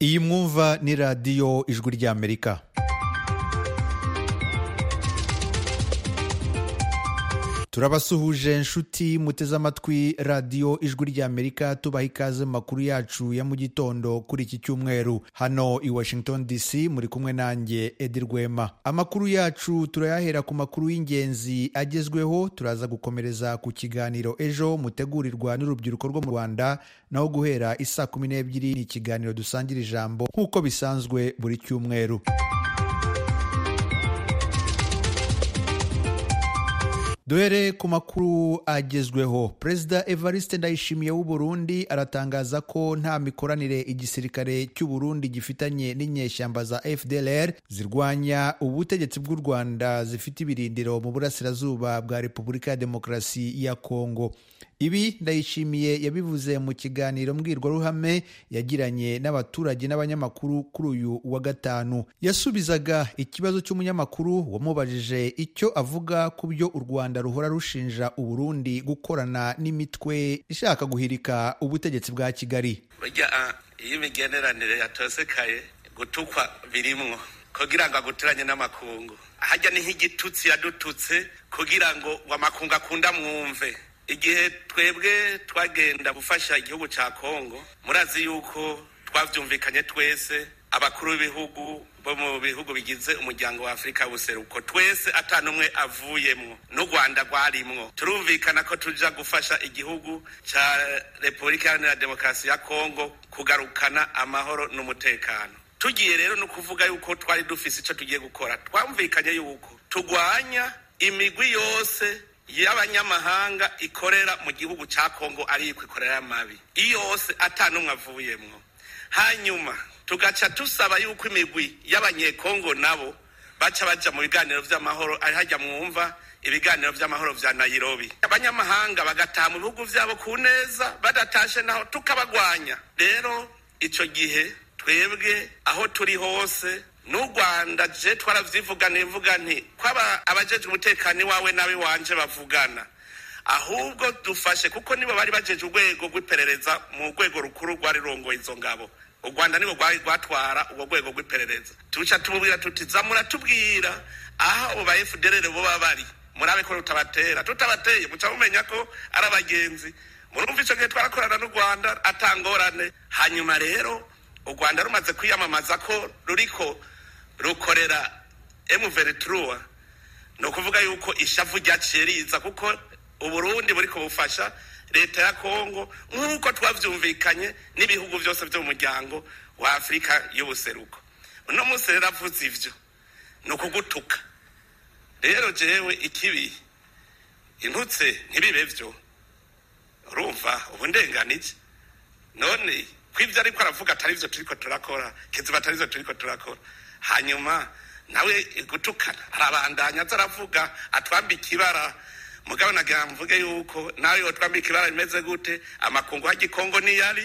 iyi mwumva ni radiyo ijwi ry'amerika turabasuhuje nshuti muteze amatwi radiyo ijwi ry'amerika tubaha ikaze mu makuru yacu ya mu gitondo kuri iki cyumweru hano i washington dc muri kumwe nanjye edi rwema amakuru yacu turayahera ku makuru y'ingenzi agezweho turaza gukomereza ku kiganiro ejo mutegurirwa n'urubyiruko rwo mu rwanda naho guhera isaa kumi n'ebyiri ni ikiganiro dusangira ijambo nk'uko bisanzwe buri cyumweru duhere ku makuru agezweho perezida evariste ndayishimiye w'uburundi aratangaza ko nta mikoranire igisirikare cy'uburundi gifitanye n'inyeshyamba za fdlr zirwanya ubutegetsi bw'u rwanda zifite ibirindiro mu burasirazuba bwa repubulika ya demokarasi ya kongo ibi ndayishimiye yabivuze mu kiganiro mbwirwaruhame yagiranye n'abaturage n'abanyamakuru kuri uyu wa gatanu yasubizaga ikibazo cy'umunyamakuru wamubajije icyo avuga ku byo u rwanda ruhora rushinja uburundi gukorana n'imitwe ishaka guhirika ubutegetsi bwa kigali burya iyo imigenderanire yatosekaye gutukwa birimwo kugira ngo aguturanye n'amakungu hajya ni nk'igitutsi yadututse kugira ngo amakungu akunda mwumve igihe twebwe twagenda gufasha igihugu cya kongo murazi yuko twabyumvikanye twese abakuru b'ibihugu bo mu bihugu bigize umuryango wa afurika buseruko twese atanumwe avuyemo n'u rwanda rwarimwo turumvikana ko tujya gufasha igihugu cya repubulika iharanira demokarasi ya kongo kugarukana amahoro n'umutekano tugiye rero no kuvuga yuko twari dufise icyo tugiye gukora twamvikanye yuko turwanya imigwi yose y'abanyamahanga ikorera mu gihugu cya kongo ariko ikorera amabi iyose atanumwe avuyemo hanyuma tugaca dusaba yuko imigwi y'abanyekongo nabo baca bajya mu biganiro by'amahoro ari hajya mwumva ibiganiro by'amahoro bya nayirobi abanyamahanga bagataha mu bihugu byabo ku neza badatashe naho tukabagwanya rero icyo gihe twebwe aho turi hose n'u rwanda je twaravyivuga nivuga nti kwaba abajejwe umutekano wawe nawe wanje bavugana ahubwo dufashe kuko nibo bari bajeje urwego rw'iperereza mu rwego rukuru rwari rongoye izo ngabo u rwanda nibo rwari rwatwara ubwo rwego rw'iperereza tuca tumubwira tuti za muratubwira aho abo ba fdrr boba bari murabe ko tutabatera tutabateye muca mumenya ko ari abagenzi murumva ico gihe twarakorana n'u rwanda atangorane hanyuma rero u rwanda rumaze kwiyamamaza ko ruriko rukorera emuvereturuwa ni ukuvuga yuko ishavu ryaciye riza kuko uburundi buri kubufasha leta ya kongo nk'uko twabyumvikanye n'ibihugu byose byo mu muryango wa afurika y'ubuseruko uno munsi rero avuze ibyo ni ukugutuka rero jewe ikibi intutse ntibibe byo urumva ubu ndenganije none ko ibyo ariko aravuga atari byo turiko turakora kiziba atari byo turiko turakora hanyuma nawe gutukana arabandanya aza aravuga atwambika ibara mugabo nagira mvuge yuko nawe yotwambika ibara rimeze gute amakungu hagikongo niyari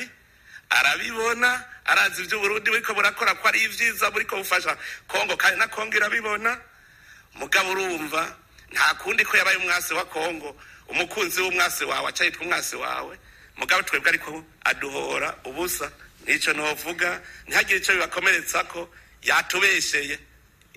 arabibona arazi iby'uburundi buriko burakora ko ari ibyiza buriko bufasha kongo kandi na kongo irabibona mugabo urumva nta kundi ko yabaye umwasi wa kongo umukunzi w'umwasi wawe acayitwa umwasi wawe mugabo twebwe ariko aduhora ubusa nico novuga ntihagire ico bibakomeretsa ko yatubesheye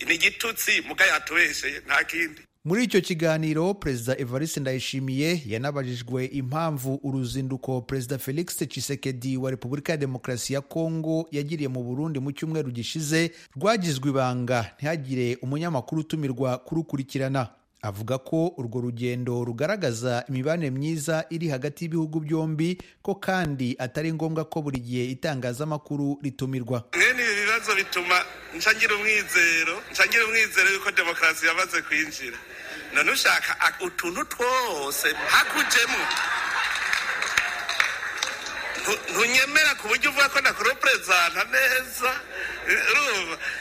ni igitutsi muga yatubesheye nta kindi muri icyo kiganiro perezida evariste ndayishimiye yanabajijwe impamvu uruzinduko perezida felix tshisekedi wa repubulika ya demokarasi ya kongo yagiriye mu burundi mu cyumweru gishize rwagizwe ibanga ntihagire umunyamakuru utumirwa kurukurikirana avuga ko urwo rugendo rugaragaza imibanire myiza iri hagati y'ibihugu byombi ko kandi atari ngombwa ko buri gihe itangazamakuru ritumirwa mwene ibi bibazo bituma ncangira umwizero ncangira umwizero yuko demokarasi yamaze kwinjira none ushaka utuntu twose hakujemo ntunyemera ku buryo uvuga ko nakuroperezanta neza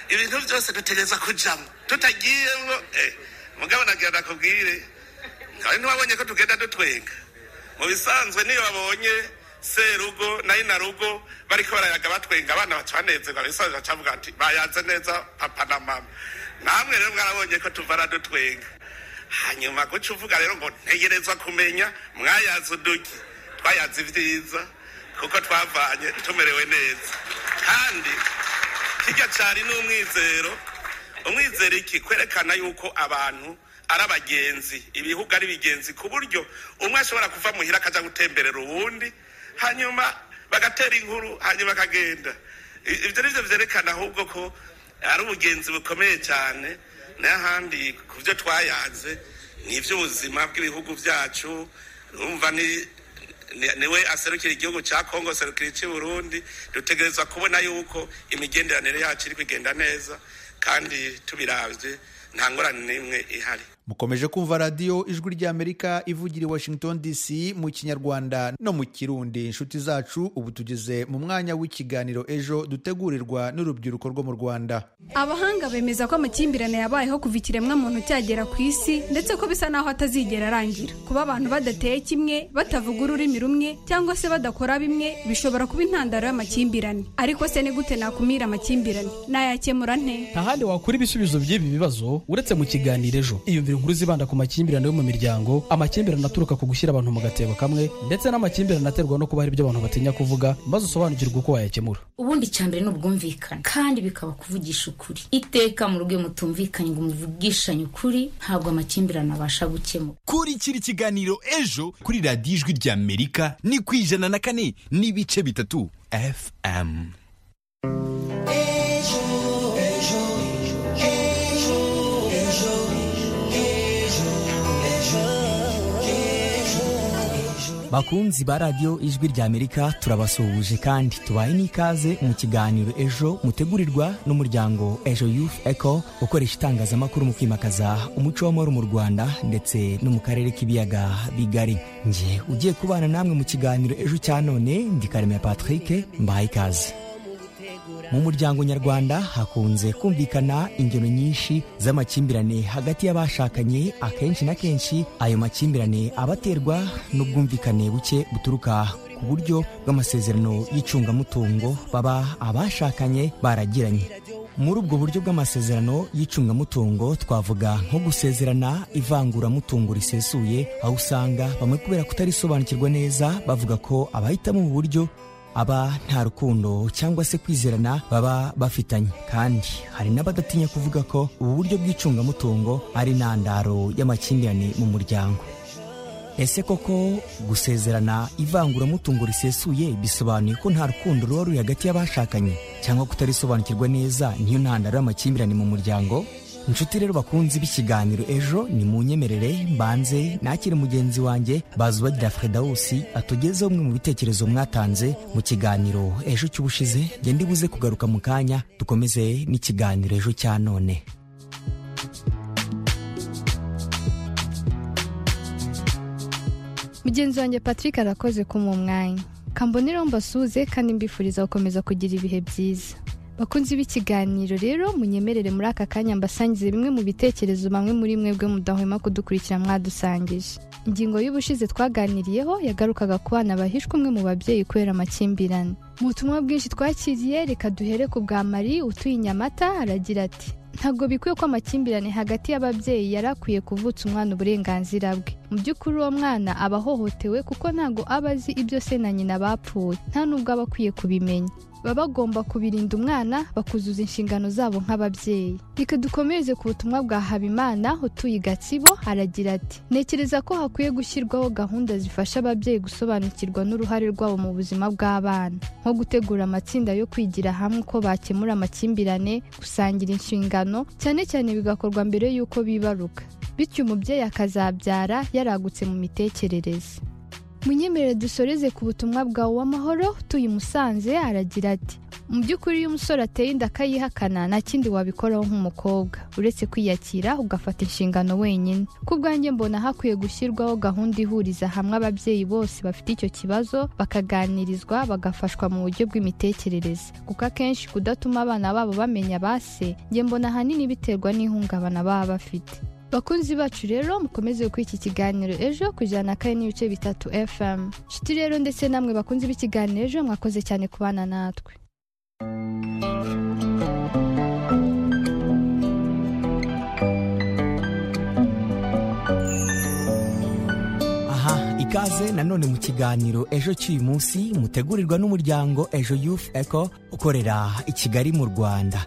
ibintu byose dutegereza kujamo tutagiyemo mugabo nagira nakubwire kandi ntiwabonye ko tugenda dutwenga mu bisanzwe niyo babonye serugo nayo na rugo bariko barayaga batwenga abana baca banezerwa bisanzwe bacavuga ati bayanze neza papa na mama namwe rero mwarabonye ko tuvara dutwenga hanyuma guca uvuga rero ngo ntegerezwa kumenya mwayaze uduki twayaze ibyiza kuko twavanye tumerewe neza kandi kijya cyari n'umwizero umwizero iki kwerekana yuko abantu ari abagenzi ibihugu ari bigenzi ku buryo umwe ashobora kuva muhira akajya gutemberera uwundi hanyuma bagatera inkuru hanyuma akagenda ibyo ni byo byerekana ahubwo ko ari ubugenzi bukomeye cyane n'ahandi ku byo twayanze ni iby'ubuzima bw'ibihugu byacu urumva ni niwe aserukira igihugu cya kongo aserukira icy'uburundi dutegereza kubona yuko imigenderanire yacu iri kugenda neza kandi tubirabye nta ngorane n'imwe ihari mukomeje kumva radiyo ijwi ry'amerika ivugira i washington dc mu kinyarwanda no mu kirundi inshuti zacu ubu tugeze mu mwanya w'ikiganiro ejo dutegurirwa n'urubyiruko rwo mu rwanda abahanga bemeza ko amakimbirane yabayeho kuva ikiremwamuntu cyagera ku isi ndetse ko bisa n'aho atazigera arangira kuba abantu badateye kimwe batavuga ururimi rumwe cyangwa se badakora bimwe bishobora kuba intandaro y'amakimbirane ariko se ni gute nakumira amakimbirane nayakemura nte nta handi wakura ibisubizo by'ibi bibazo uretse mu kiganiro ejo iyumvire inkuru zibanda ku makimbirane yo mu miryango amakimbirane aturuka ku gushyira abantu mu gatebo kamwe ndetse n'amakimbirane aterwa no kuba hari ibyo abantu batinya kuvuga maze usobanukirwe uko wayakemura ubundi cya mbere ni ubwumvikane kandi bikaba kuvugisha ukuri iteka mu rugo mutumvikanye ngo muvugishanye ukuri ntabwo amakimbirane abasha gukemura kurikira ikiganiro ejo kuri radiyo ijwi ry'amerika ni ku ijana na kane n'ibice bitatu fm bakunzi ba radiyo ijwi ry'amerika turabasuhuje kandi tubaye n'ikaze mu kiganiro ejo mutegurirwa n'umuryango ejo yufu eko ukoresha itangazamakuru mu kwimakaza umuco w'amahoro mu rwanda ndetse no mu karere k'ibiyaga bigari nge ugiye kubana namwe mu kiganiro ejo cya none ndi karemera patrick mbaye ikaze mu muryango nyarwanda hakunze kumvikana ingero nyinshi z'amakimbirane hagati y'abashakanye akenshi na kenshi ayo makimbirane abaterwa n'ubwumvikane buke buturuka ku buryo bw'amasezerano y'icungamutungo baba abashakanye baragiranye muri ubwo buryo bw'amasezerano y'icungamutungo twavuga nko gusezerana ivanguramutungo risesuye aho usanga bamwe kubera kutarisobanukirwa neza bavuga ko abahitamo ubu buryo aba nta rukundo cyangwa se kwizerana baba bafitanye kandi hari n'abadatinya kuvuga ko ubu buryo bw'icungamutungo ari intandaro y'amakimbirane mu muryango ese koko gusezerana ivanguramutungo risesuye bisobanuye ko nta rukundo ruba ruri hagati y'abashakanye cyangwa kutarisobanukirwa neza niyo ntandaro y'amakimbirane mu muryango inshuti rero bakunzi b'ikiganiro ejo ni mu nyemerere mbanze nakire mugenzi wanjye bazubagira fredawusi atugezeho bimwe mu bitekerezo mwatanze mu kiganiro ejo cy'ubushize ngende buze kugaruka mu kanya dukomeze n'ikiganiro ejo cya none mugenzi wanjye patrick arakoze kumuha umwanya kambonero mbasuze kandi mbifuriza gukomeza kugira ibihe byiza bakunzi b'ikiganiro rero munyemerere muri aka kanya mbasangize bimwe mu bitekerezo bamwe muri mwebwe mudahwema kudukurikira mwadusangije ingingo y'ubushize twaganiriyeho yagarukaga ku bana bahishwe umwe mu babyeyi kubera amakimbirane mu butumwa bwinshi twakiriye reka duhere ku bwa mari utuye inyamata aragira ati ntabwo bikwiye ko amakimbirane hagati y'ababyeyi yari akwiye kuvutsa umwana uburenganzira bwe mu by'ukuri uwo mwana aba ahohotewe kuko ntabwo aba azi ibyo se na nyina bapfuye nta nubwo aba akwiye kubimenya baba bagomba kubirinda umwana bakuzuza inshingano zabo nk'ababyeyi reka dukomereze ku butumwa bwa habimana utuye i gatsibo aragira ati ntekereza ko hakwiye gushyirwaho gahunda zifasha ababyeyi gusobanukirwa n'uruhare rwabo mu buzima bw'abana nko gutegura amatsinda yo kwigira hamwe uko bakemura amakimbirane gusangira inshingano cyane cyane bigakorwa mbere y'uko bibaruka bityo umubyeyi akazabyara yaragutse mu mitekerereze munyemerere dusoreze ku butumwa bwawe w'amahoro utuye umusanze aragira ati mu by'ukuri iyo umusore ateye inda akayihakana nta kindi wabikoraho nk'umukobwa uretse kwiyakira ugafata inshingano wenyine ku bwanjye mbona hakwiye gushyirwaho gahunda ihuriza hamwe ababyeyi bose bafite icyo kibazo bakaganirizwa bagafashwa mu buryo bw'imitekerereze kuko akenshi kudatuma abana babo bamenya base njye mbona ahanini biterwa n'ihungabana baba bafite bakunzi bacu rero mukomeze kuri iki kiganiro ejo kujyana kane n'ibice bitatu fm nshuti rero ndetse namwe bakunzi b'ikiganiro ejo mwakoze cyane kubana natwe ikaze nanone mu kiganiro ejo cy'uyu munsi mutegurirwa n'umuryango ejo youth eco ukorera i kigali mu rwanda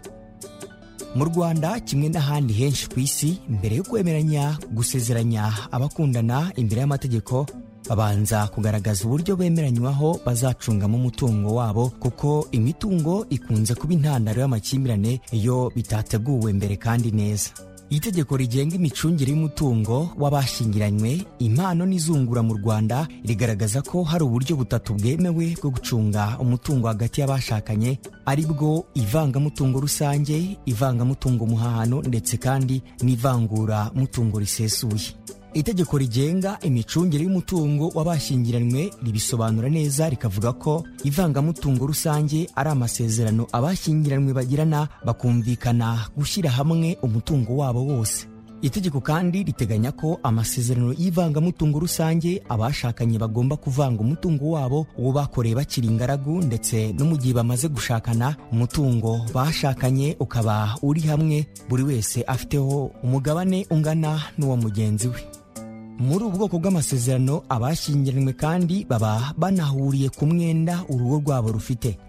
mu rwanda kimwe n'ahandi henshi ku isi mbere yo kwemeranya gusezeranya abakundana imbere y'amategeko babanza kugaragaza uburyo bemeranywaho bazacungamo umutungo wabo kuko imitungo ikunze kuba intandaro y'amakimbirane iyo bitateguwe mbere kandi neza itegeko rigenga imicungire y'umutungo w'abashingiranywe impano n'izungura mu rwanda rigaragaza ko hari uburyo butatu bwemewe bwo gucunga umutungo hagati y'abashakanye ari bwo ivangamutungo rusange ivangamutungo muhahano ndetse kandi n'ivangura mutungo risesuye itegeko rigenga imicungire y'umutungo w'abashyingiranywe ribisobanura neza rikavuga ko ivangamutungo rusange ari amasezerano abashyingiranywe bagirana bakumvikana gushyira hamwe umutungo wabo wose itegeko kandi riteganya ko amasezerano y'ivangamutungo rusange abashakanye bagomba kuvanga umutungo wabo uwo bakoreye bakiri ingaragu ndetse no mu gihe bamaze gushakana umutungo bashakanye ukaba uri hamwe buri wese afiteho umugabane ungana n'uwa mugenzi we muri ubu bwoko bw'amasezerano abashyingiranywe kandi baba banahuriye ku mwenda urugo rwabo rufite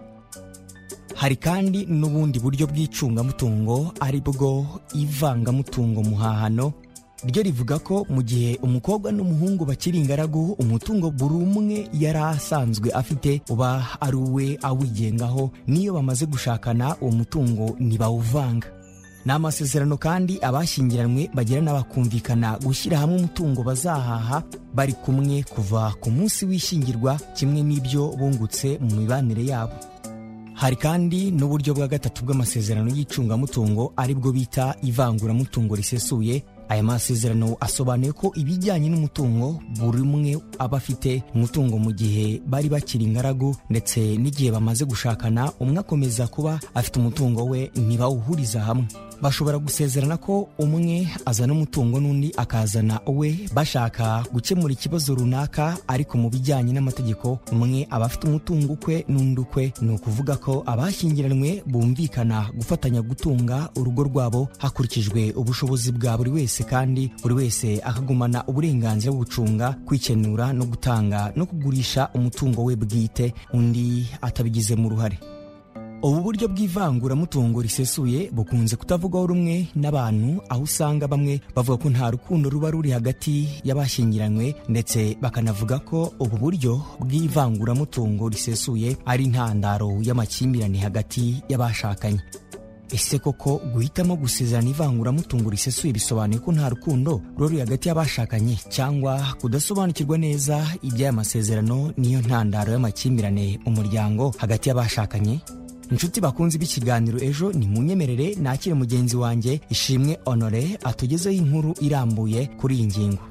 hari kandi n'ubundi buryo bw'icungamutungo ari bwo ivangamutungo muhahano ryo rivuga ko mu gihe umukobwa n'umuhungu bakiri ingaragu umutungo buri umwe yari asanzwe afite uba ari uwe awigengaho n'iyo bamaze gushakana uwo mutungo ntibawuvanga ni amasezerano kandi abashyingiranywe bagirana bakumvikana gushyira hamwe umutungo bazahaha bari kumwe kuva ku munsi w'ishyingirwa kimwe n'ibyo bungutse mu mibanire yabo hari kandi n'uburyo bwa gatatu bw'amasezerano y'icungamutungo ari bwo bita ivanguramutungo risesuye aya masezerano asobanuye ko ibijyanye n'umutungo buri umwe aba afite umutungo mu gihe bari bakiri ingaragu ndetse n'igihe bamaze gushakana umwe akomeza kuba afite umutungo we ntibawuhuriza hamwe bashobora gusezerana ko umwe azana umutungo n'undi akazana uwe bashaka gukemura ikibazo runaka ariko mu bijyanye n'amategeko umwe aba afite umutungo ukwe n'undi ukwe ni ukuvuga ko abashyingiranywe bumvikana gufatanya gutunga urugo rwabo hakurikijwe ubushobozi bwa buri wese kandi buri wese akagumana uburenganzira bwo gucunga kwikenura no gutanga no kugurisha umutungo we bwite undi atabigizemo uruhare ubu buryo bw'ivanguramutungo risesuye bukunze kutavugwaho rumwe n'abantu aho usanga bamwe bavuga ko nta rukundo ruba ruri hagati y'abashyingiranywe ndetse bakanavuga ko ubu buryo bw'ivanguramutungo risesuye ari intandaro y'amakimbirane hagati y'abashakanye ese koko guhitamo gusezerana ivanguramutungo risesuye bisobanuye ko nta rukundo ruri hagati y'abashakanye cyangwa kudasobanukirwa neza iby'aya masezerano niyo ntandaro y'amakimbirane mu muryango hagati y'abashakanye inshuti bakunze b'ikiganiro ejo ni munyemerere nakire mugenzi wanjye ishimwe honore atugezeho inkuru irambuye kuri iyi ngingo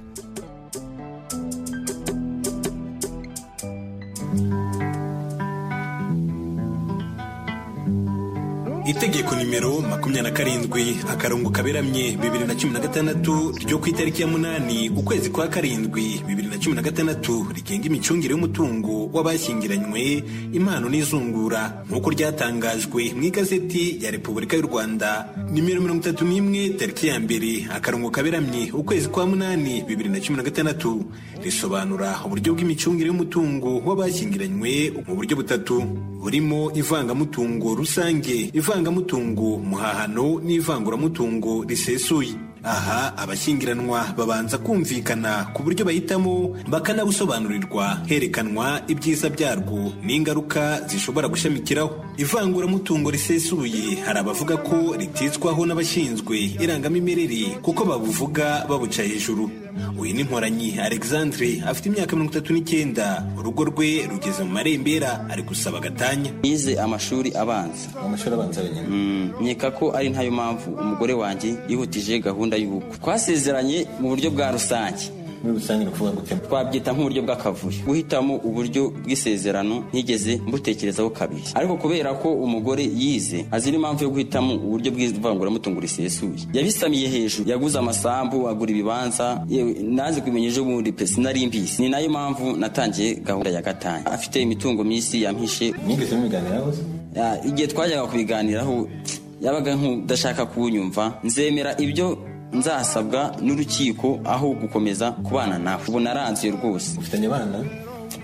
itegeko nimero makumyabiri na karindwi akarongo kaberamye bibiri na cumi na gatandatu ryo ku itariki ya munani ukwezi kwa karindwi bibiri na cumi na gatandatu rigenga imicungire y'umutungo w'abashyingiranywe impano n'izungura nk'uko ryatangajwe mu igazeti ya repubulika y'u rwanda nimero mirongo itatu n'imwe tariki ya mbere akarongo kaberamye ukwezi kwa munani bibiri na cumi na gatandatu risobanura uburyo bw'imicungire y'umutungo w'abashyingiranywe mu buryo butatu burimo ivangamutungo rusange ivanga ivangamutungo muhahano n'ivanguramutungo risesuye aha abashyingiranwa babanza kumvikana ku buryo bahitamo bakanabusobanurirwa herekanwa ibyiza byarwo n'ingaruka zishobora gushamikiraho ivanguramutungo risesuye hari abavuga ko ritizwaho n'abashinzwe irangamimerere kuko babuvuga babuca hejuru uyu ni nkoranyi alexandre afite imyaka mirongo itatu n'icyenda urugo rwe rugeze mu marembera ari gusaba agatanya yize amashuri abanza amashuri abanza wenyine nkeka ko ari nayo mpamvu umugore wanjye yihutije gahunda y'ubukwe twasezeranye mu buryo bwa rusange muri rusange ni ukuvuga gutema twabyita nk'uburyo bw'akavuyo guhitamo uburyo bw'isezerano ntigeze mbutekerezaho kabiri ariko kubera ko umugore yize azi n'impamvu yo guhitamo uburyo bw'ivanguramutungo risesuye yabisamiye hejuru yaguze amasambu agura ibibanza yewe naze kubimenya ejo bundi pe sinari mbizi ni nayo mpamvu natangiye gahunda ya gatanya afite imitungo minsi yampishe mwigeze mubiganiraho se Ah, igihe twajyaga kubiganiraho yabaga nk'udashaka kunyumva nzemera ibyo nzasabwa n'urukiko aho gukomeza kubana nawe ubu naranzuye rwose ufitanye abana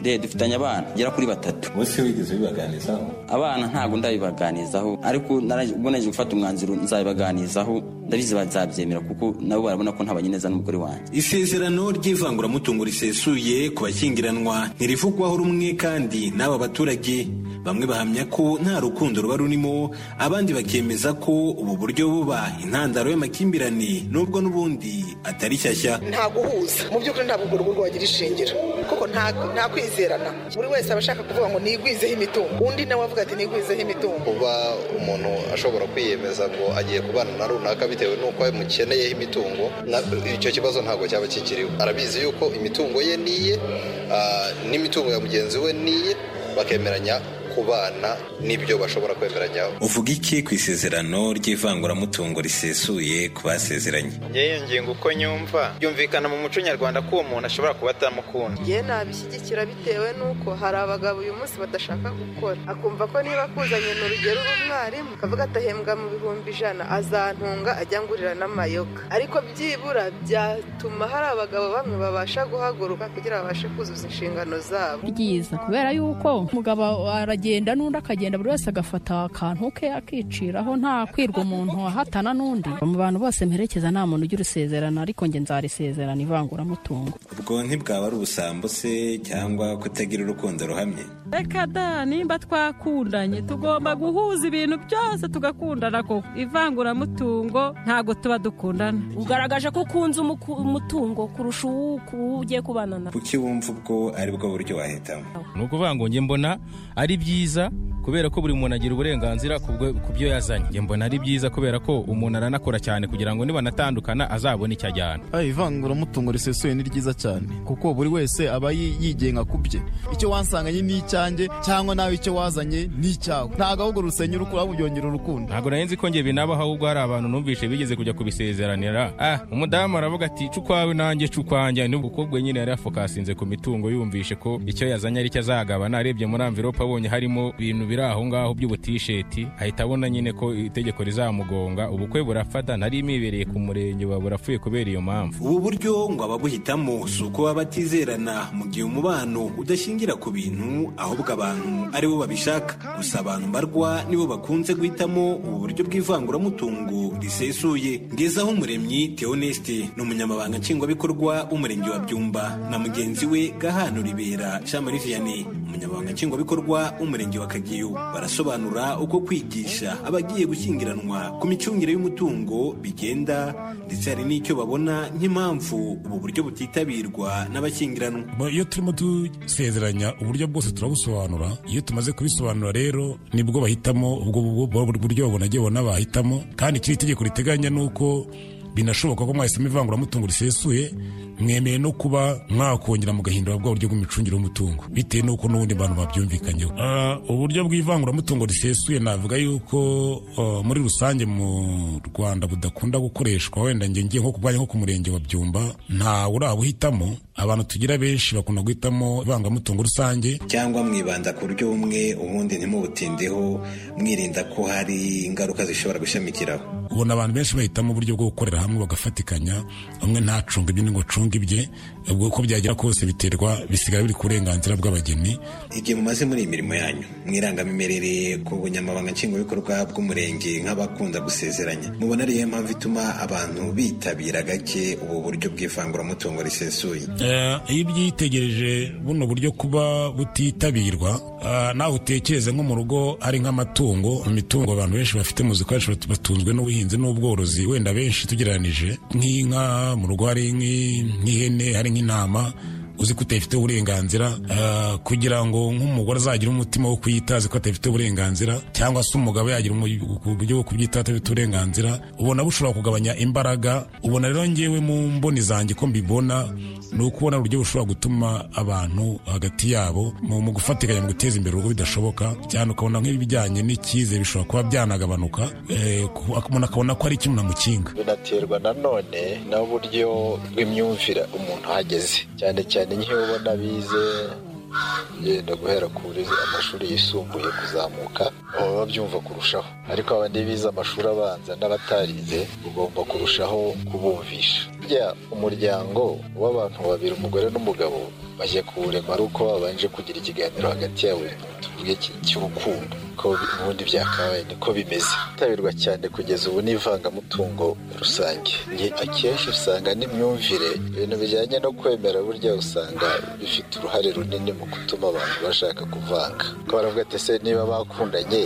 re dufitanye abana bagera kuri batatu bose wigeze bibaganizaho abana ntabwo ndabibaganizaho ariko nara- ubwo naje gufata umwanzuro nzabibaganizaho ndabizi bazabyemera kuko nabo barabona ko ntabanye neza n'umugore wanjye isezerano ry'ivanguramutungo risesuye ku bashyingiranwa ntirivugwaho rumwe kandi n'aba baturage bamwe bahamya ko nta rukundo ruba rurimo abandi bakemeza ko ubu buryo buba intandaro y'amakimbirane nubwo n'ubundi atari shyashya nta guhuza mu by'ukuri ntabwo urwo rugo wagira ishingiro kuko nta nta kwizerana buri wese aba ashaka kuvuga ngo nigwizeho imitungo undi nawe avuga ati nigwizeho imitungo kuba umuntu ashobora kwiyemeza ngo agiye kubana na runaka bitewe n'uko amukeneyeho imitungo na- icyo kibazo ntabwo cyaba kikiriho arabizi yuko imitungo ye niye ah, n'imitungo ya mugenzi we niye bakemeranya kubana n'ibyo bashobora kwemeranyaho uvuga iki ku isezerano ry'ivanguramutungo risesuye ku basezeranye ngewe iyo ngingo uko nyumva byumvikana mu muco nyarwanda ko uwo muntu ashobora kuba atamukunda njye nabishyigikira bitewe n'uko hari abagabo uyu munsi badashaka gukora akumva ko niba akuzanye ni urugero uri umwarimu akavuga atahembwa mu bihumbi ijana azantunga ajya ngurira n'amayoga ariko byibura byatuma hari abagabo bamwe babasha guhaguruka kugira babashe kuzuza inshingano zabo ryiza kubera yuko umugabo aragenda n'undi akagenda buri wese agafata akantu ke akiciraho nta kwirwa umuntu ahatana n'undi mu bantu bose mperekeza nta muntu ujya urusezerana ariko njye nzarisezerana ivanguramutungo ubwo ntibwaba ari ubusambo se cyangwa kutagira urukundo ruhamye reka da nimba twakundanye tugomba guhuza ibintu byose tugakundana koko ivanguramutungo ntabwo tuba dukundana ugaragaje ko ukunze umutungo kurusha uwo ugiye kubana nawe kuki wumva ubwo ari bwo buryo wahitamo ni ukuvuga ngo njye mbona ari byiza kubera ko buri muntu agira uburenganzira ku bwe- ku byo yazanye njye mbona ari byiza kubera ko umuntu aranakora cyane kugira ngo nibanatandukana azabone icyo ajyana Aye, ivanguramutungo risesuye ni ryiza cyane kuko buri wese aba yi- yigenga ku bye icyo wansanganye ni icyanjye cyangwa nawe icyo wazanye ni icyawe ntabwo ahubwo rusenya urukura byongera urukundo ntabwo nari nzi ko njye binabaho ahubwo hari abantu numvise bigeze kujya kubisezeranira ah umudamu aravuga ati cu kwawe nanjye cu kwanjye nubwo ukobwa nyine yari yafokasinze ku mitungo yumvishe ko icyo yazanye aricyo azagabana arebye muri amvirope abonye harimo ibintu biri aho ngaho by'ubutisheti ahita abona nyine ko itegeko rizamugonga ubukwe burafata nari mibereye ku murenge wa burafuye kubera iyo mpamvu ubu buryo ngo ababuhitamo si uko baba batizerana mu gihe umubano udashingira ku bintu ahubwo abantu ari bo babishaka gusa abantu mbarwa nibo bakunze guhitamo ubu buryo bw'ivanguramutungo risesuye ngezaho umuremyi theoneste ni umunyamabanga nshingwabikorwa w'umurenge wa byumba na mugenzi we gahano ribera jean marie vianney umunyamabanga nshingwabikorwa w'umurenge wa kageyo barasobanura uko kwigisha abagiye gushyingiranwa ku micungire y'umutungo bigenda ndetse hari n'icyo babona nk'impamvu ubu buryo butitabirwa n'abashyingiranwa Bo, iyo turimo dusezeranya uburyo bwose turabusobanura iyo tumaze kubisobanura rero nibwo bahitamo ubwo bu- bu- bu- buryo babona agiye babona bahitamo kandi ikindi itegeko riteganya ni uko binashoboka ko mwahisemo ivanguramutungo risesuye mwemeye no kuba mwakongera mugahindura bwa buryo bw'imicungire y'umutungo bitewe n'uko n'ubundi abantu babyumvikanyeho Ah, uburyo bw'ivanguramutungo risesuye navuga yuko ah, muri rusange mu rwanda budakunda gukoreshwa wenda nge ngiye nko kubwanya nko ku murenge wa byumba ntawe urabuhitamo abantu tugira benshi bakunda guhitamo ivanguramutungo rusange cyangwa mwibanda ku buryo bumwe ubundi ntimubutindeho mwirinda ko hari ingaruka zishobora gushamikiraho ubona abantu benshi bahitamo uburyo bwo gukorera hamwe bagafatikanya umwe ntacunga ibye ngo acunge ibye ubwo uko byagera kose biterwa bisigara biri ku burenganzira bw'abageni igihe mumaze muri iyi mirimo yanyu mwirangamimerere ku bunyamabanga nshingwabikorwa bw'umurenge nk'abakunda gusezeranya mubona ariyo mpamvu ituma abantu bitabira gake ubu buryo bw'ivanguramutungo risesuye Eh, iyo ubyitegereje buno buryo kuba butitabirwa eh, nawe utekereze nko mu rugo ari nk'amatungo imitungo abantu benshi bafite mu zikoresho batunzwe n'ubuhinzi n'ubworozi wenda benshi tugereranije nk'inka mu rugo hari nk'i- nk'ihene hari nk'intama uzi ko utayifiteho uburenganzira eh, kugira ngo nk'umugore azagire umutima wo kuyitazi ko atayifiteho uburenganzira cyangwa se umugabo yagira umu- uburyo bwo kubyitaho atabifite uburenganzira ubona bushobora kugabanya imbaraga ubona rero ngewe mu mboni zanjye ko mbibona ni ukubona uburyo bushobora gutuma abantu hagati yabo mu mu gufatikanya mu guteza imbere urugo bidashoboka cyane ukabona nk'ibijyanye n'icyizere bishobora kuba byanagabanuka eh, ku- umuntu akabona ko ari ikintu namukinga binaterwa nanone n'uburyo bw'imyumvire umuntu ahageze cyane cyane nk'iyo ubona bize yenda guhera ku burezi amashuri yisumbuye kuzamuka baba babyumva kurushaho ariko abandi bize amashuri abanza n'abatarize ugomba kurushaho kubumvisha burya umuryango w'abantu babiri umugore n'umugabo bajya kuwurema ari uko babanje kugira ikiganiro hagati yabo tuvuge ki- cy'urukundo ko ubundi byakabaye niko bimeze bitabirwa cyane kugeza ubu n'ivangamutungo rusange Ni- akenshi usanga n'imyumvire ibintu bijyanye no kwemera burya usanga bifite uruhare runini mu gutuma abantu bashaka kuvanga ko baravuga ati ese niba bakundanye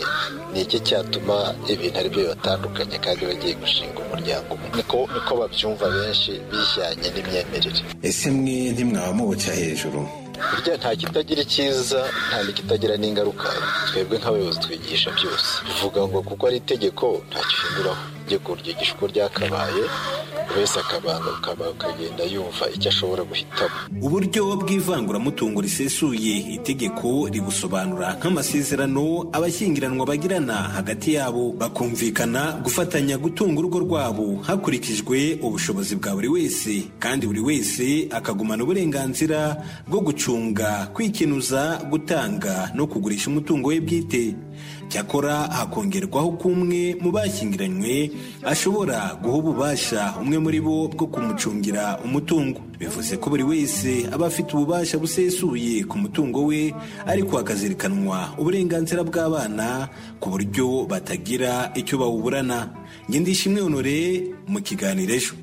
ni iki cyatuma ibintu ari byo bibatandukanye kandi bagiye gushinga umuryango umwe niko niko babyumva benshi bijyanye n'imyemerere ese mwe ntimwaba mubuca hejuru burya nta kitagira icyiza nta n'ikitagira n'ingaruka twebwe nk'abayobozi twigisha byose bivuga ngo kuko ari itegeko nta gihinduraho itegeko ryigisha uko ryakabaye buri wese akabanza akaba- akagenda yumva icyo ashobora guhitamo uburyo bw'ivanguramutungo risesuye itegeko ribusobanura nk'amasezerano abashyingiranwa bagirana hagati yabo bakumvikana gufatanya gutunga urugo rwabo hakurikijwe ubushobozi bwa buri wese kandi buri wese akagumana uburenganzira bwo gucunga kwikinuza gutanga no kugurisha umutungo we bwite cyakora hakongerwaho ko umwe mu bashyingiranywe ashobora guha ububasha umwe muri bo bwo kumucungira umutungo bivuze ko buri wese aba afite ububasha busesuye ku mutungo we ariko hakazirikanwa uburenganzira bw'abana ku buryo batagira icyo bawuburana ngendishimwe honore mu kiganiro ejo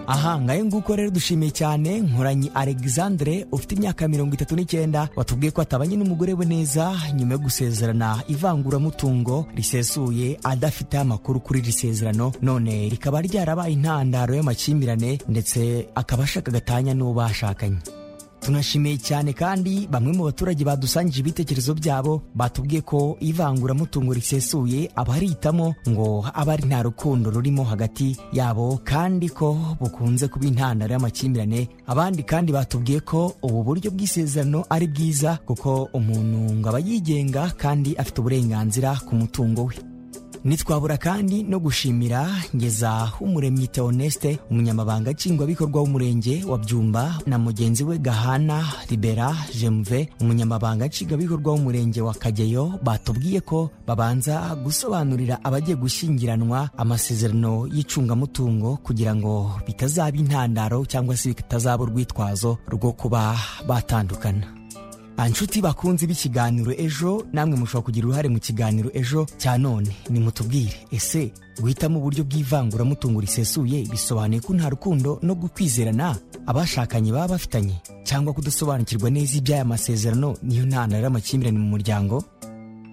aha ngayo nguko rero dushimiye cyane nkoranye alexandre ufite imyaka mirongo itatu n'icyenda watubwiye ko atabanye n'umugore we neza nyuma yo gusezerana ivanguramutungo risesuye adafite amakuru kuri iri sezerano none rikaba ryarabaye intandaro y'amakimbirane ndetse akaba ashaka gatanya n'uwo bashakanye tunashimiye cyane kandi bamwe mu baturage badusangije ibitekerezo byabo batubwiye ko ivanguramutungo risesuye abarihitamo ngo aba ari nta rukundo rurimo hagati yabo kandi ko bukunze kuba intandaro y'amakimbirane abandi kandi batubwiye ko ubu buryo bw'isezerano ari bwiza kuko umuntu ngo aba yigenga kandi afite uburenganzira ku mutungo we ntitwabura kandi no gushimira ngeza umuremyi Theoneste umunyamabanga nshingwabikorwa w'umurenge wa byumba na mugenzi we gahana libera jemve umunyamabanga nshingwabikorwa w'umurenge wa kageyo batubwiye ko babanza gusobanurira abagiye gushyingiranwa amasezerano y'icungamutungo kugira ngo bitazaba intandaro cyangwa se bitazaba urwitwazo rwo kuba batandukana Anshuti bakunze b'ikiganiro ejo namwe mushobora kugira uruhare mu kiganiro ejo cya none nimutubwire ese guhitamo uburyo bw'ivanguramutungo risesuye bisobanuye ko nta rukundo no gukwizerana abashakanye baba bafitanye cyangwa kudasobanukirwa neza iby'aya masezerano niyo ntandaro y'amakimbirane mu muryango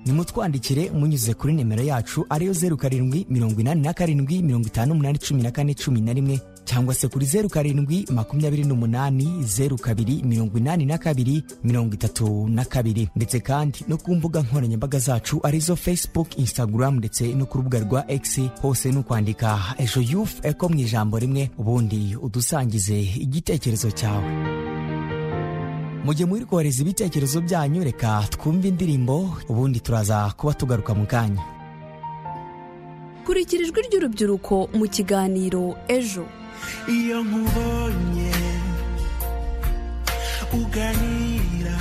nimutwandikire munyuze kuri nimero yacu ariyo zeru karindwi mirongo inani na karindwi mirongo itanu umunani cumi na kane cumi na rimwe cyangwa se kuri zeru karindwi makumyabiri n'umunani zeru kabiri mirongo inani na kabiri mirongo itatu na kabiri ndetse kandi no ku mbuga nkoranyambaga zacu arizo facebook instagram ndetse no ku rubuga rwa x hose ni ukwandika ejo youth eko mu ijambo rimwe ubundi udusangize igitekerezo cyawe mujye muri kohereza ibitekerezo byanyu reka twumve indirimbo ubundi turaza kuba tugaruka mu kanya kurikira ijwi ry'urubyiruko mu kiganiro ejo iyo nkubonye uganira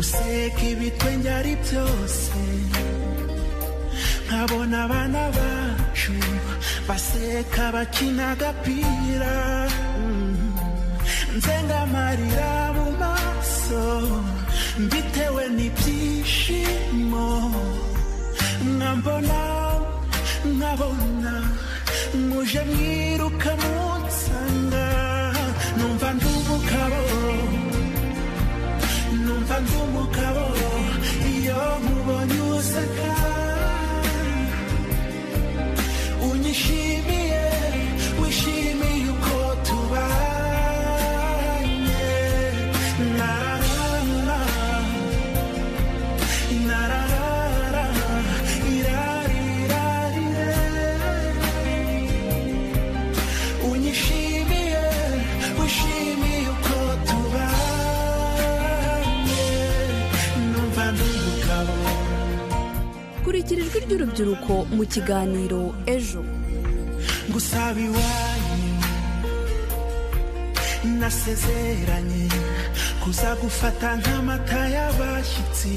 useka ibitwenge ari byose nkabona abana bacu baseka bakina agapira Mm. nzenga amarira mu maso mbitewe n'ibyishimo nkambona nkabona muje mwiruka munsanga numva ndi umugabo numva ndi umugabo iyo nkubonye useka unyishimiye wishimiye uko tubanye narara narara irari unyishimiye wishimiye uko tubanye numva ndi umugabo shyikira ijwi ry'urubyiruko mu kiganiro ejo gusaba iwanyu nasezeranye kuza gufata nk'amata y'abashyitsi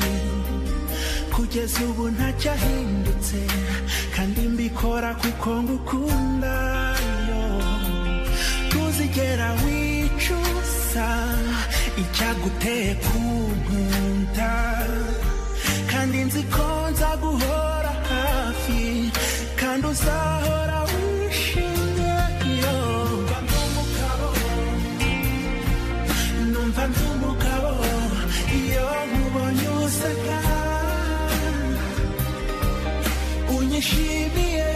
kugeza ubu ntacyo ahindutse kandi mbikora kuko ngukunda yo ntuzigera wicuza icyaguteye kunkunda kandi nzi ko nza guhora hafi kandi uzahora wishimye yo numva ndi umugabo iyo nkubonye useka unyishimiye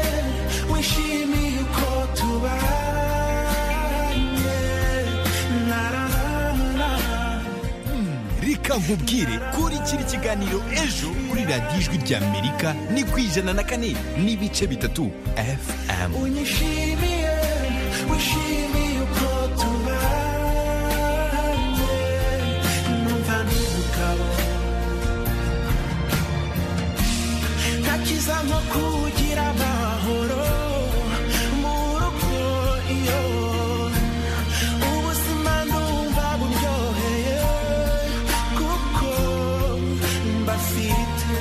wishimiye uko tubanye nararara reka nkubwire kuri kiri kiganiro ejo kuri radiyo ijwi ry'amerika ni ku ijana na kane n'ibice bitatu fm unyishimiye wishimiye uko tubanye numva ndi umugabo ntakiza nko kugira amahoro mu rugo iyo ubuzima ndumva buryoheye kuko mbafite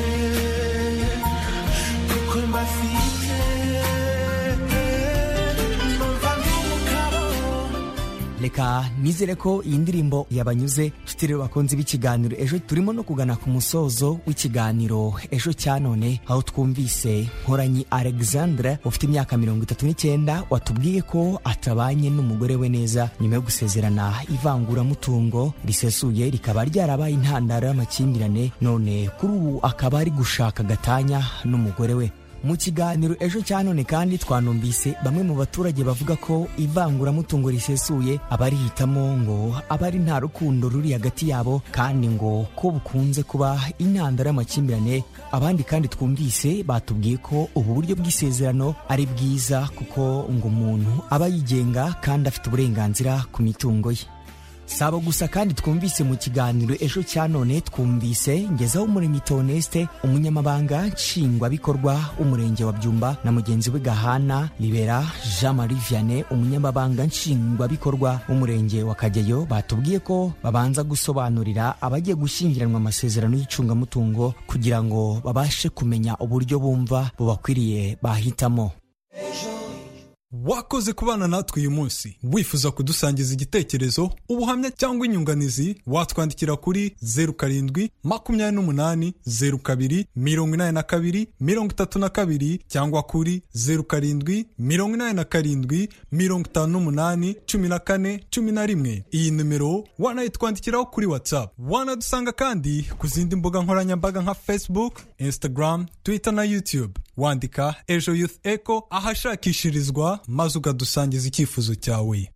kuko mbafite numva ndi umugabo reka nizere ko iyi ndirimbo yabanyuze nshuti rero bakunze b'ikiganiro ejo turimo no kugana ku musozo w'ikiganiro ejo cya none aho twumvise nkoranyi alexandre ufite imyaka mirongo itatu n'icyenda watubwiye ko atabanye n'umugore we neza nyuma yo gusezerana ivanguramutungo risesuye rikaba ryarabaye intandaro y'amakimbirane none kuri ubu akaba ari gushaka gatanya n'umugore we mu kiganiro ejo cya none kandi twanumvise bamwe mu baturage bavuga ko ivanguramutungo risesuye abarihitamo ngo aba ari nta rukundo ruri hagati yabo kandi ngo ko bukunze kuba intandaro y'amakimbirane abandi kandi twumvise batubwiye ko ubu buryo bw'isezerano ari bwiza kuko ngo umuntu aba yigenga kandi afite uburenganzira ku mitungo ye sabo gusa kandi twumvise mu kiganiro ejo cya none twumvise ngezaho umuremyi toneste umunyamabanga nshingwabikorwa w'umurenge wa byumba na mugenzi we gahana libera jean marie vianney umunyamabanga nshingwabikorwa w'umurenge wa kageyo batubwiye ko babanza gusobanurira abagiye gushyingiranwa amasezerano y'icungamutungo kugira ngo babashe kumenya uburyo bumva bubakwiriye bahitamo wakoze kubana natwe uyu munsi wifuza kudusangiza igitekerezo ubuhamya cyangwa inyunganizi watwandikira kuri zeru karindwi makumyabiri n'umunani zeru kabiri mirongo inani na kabiri mirongo itatu na kabiri cyangwa kuri zeru karindwi mirongo inani na karindwi mirongo itanu n'umunani cumi na kane cumi na rimwe iyi nimero wanayitwandikiraho kuri whatsapp wanadusanga kandi ku zindi mbuga nkoranyambaga nka facebook instagram twitter na youtube wandika ejo youth echo ahashakishirizwa maze ukadusangiza icyifuzo cyawe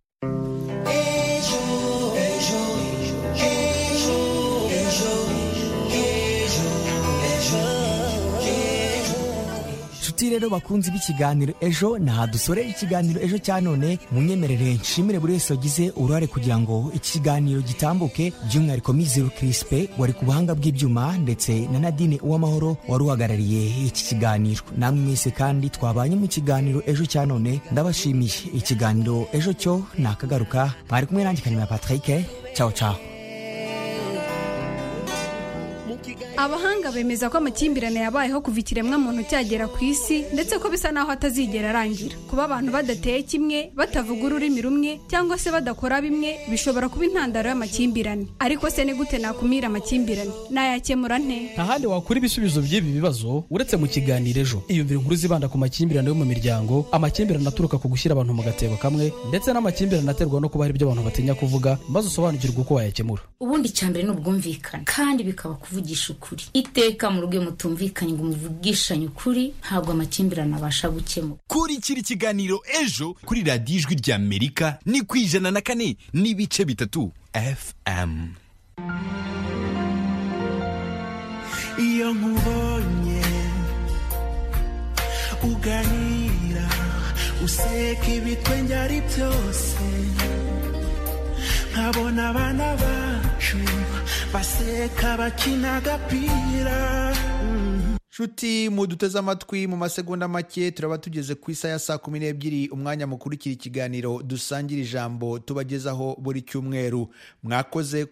nshuti rero bakunzi b'ikiganiro ejo naha dusoreye ikiganiro ejo cya none munyemerere nshimire buri wese wagize uruhare kugira ngo ikiganiro gitambuke by'umwihariko miziru kirisipe wari ku buhanga bw'ibyuma ndetse na nadine uwamahoro wari uhagarariye iki kiganiro namwe mwese kandi twabanye mu kiganiro ejo cya none ndabashimiye ikiganiro ejo cyo nakagaruka mwari kumwe nanjye kanimba patrick cyawo cyawo abahanga bemeza ko amakimbirane yabayeho kuva ikiremwamuntu cyagera ku isi ndetse ko bisa naho atazigera arangira kuba abantu badateye kimwe batavuga ururimi rumwe cyangwa se badakora bimwe bishobora kuba intandaro y'amakimbirane ariko se ni gute nakumira amakimbirane nayakemura nte nta handi wakura ibisubizo by'ibi bibazo uretse mu kiganiro ejo iyumvira inkuru zibanda ku makimbirane yo mu miryango amakimbirane aturuka ku gushyira abantu mu gatebo kamwe ndetse n'amakimbirane aterwa no kuba hari ibyo abantu batinya kuvuga maze usobanukirwe uko wayakemura ubundi icya mbere ni ubwumvikane kandi bikaba kuvugisha ukuri iteka mu rugo iyo mutumvikanye ngo muvugishanye ukuri ntabwo amakimbirane abasha gukemura kuri kiri kiganiro ejo kuri radiyo ijwi ry'amerika ni ku ijana na kane n'ibice bitatu fm iyo nkubonye uganira useka ibitwe njyari byose nkabona abana bacu baseka bakina agapira Mm. shuti muduteze amatwi mu masegonda make turaba tugeze ku isa ya saa kumi n'ebyiri umwanya mukurikira ikiganiro dusangira ijambo tubagezaho buri cyumweru mwakoze kuba